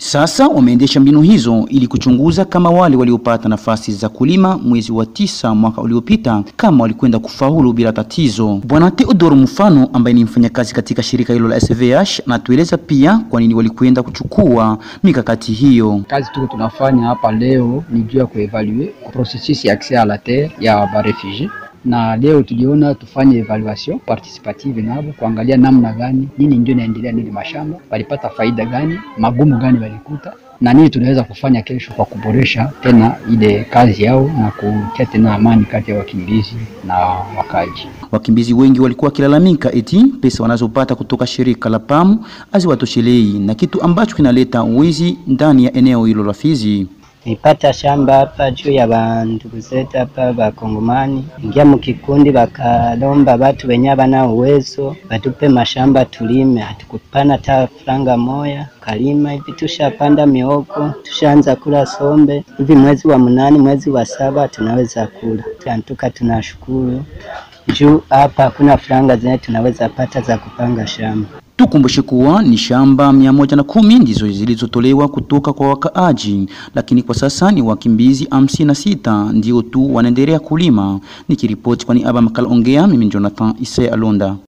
Sasa wameendesha mbinu hizo ili kuchunguza kama wale waliopata nafasi za kulima mwezi wa tisa mwaka uliopita kama walikwenda kufaulu bila tatizo. Bwana Theodoro Mfano ambaye ni mfanyakazi katika shirika hilo la SVH anatueleza pia kwa nini walikwenda kuchukua mikakati hiyo. Kazi tuko tunafanya hapa leo ni juu ya kuevalue processus ya accès à la terre ya barefugie na leo tuliona tufanye evaluation participative nabo kuangalia namna gani nini ndio inaendelea nini mashamba walipata faida gani magumu gani walikuta na nini tunaweza kufanya kesho kwa kuboresha tena ile kazi yao na kutia tena amani kati ya wakimbizi na wakaji. Wakimbizi wengi walikuwa wakilalamika eti pesa wanazopata kutoka shirika la PAM haziwatoshelei na kitu ambacho kinaleta wizi ndani ya eneo hilo la Fizi. Nipata shamba hapa juu ya bandugu zetu hapa bakongomani, ingia mukikundi bakalomba batu wenye bana uwezo batupe mashamba tulime, hatukupana hata franga moya kalima hivi. Tushapanda mioko, tushaanza kula sombe hivi, mwezi wa mnane, mwezi wa saba tunaweza kula. Tantuka tunashukuru juu hapa hakuna franga zenye tunaweza pata za kupanga shamba. Tukumbushe kuwa ni shamba mia moja na kumi ndizo zilizotolewa kutoka kwa wakaaji, lakini kwa sasa ni wakimbizi hamsini na sita ndio tu wanaendelea kulima. Nikiripoti kwa niaba makala ongea, mimi Jonathan Ise Alonda.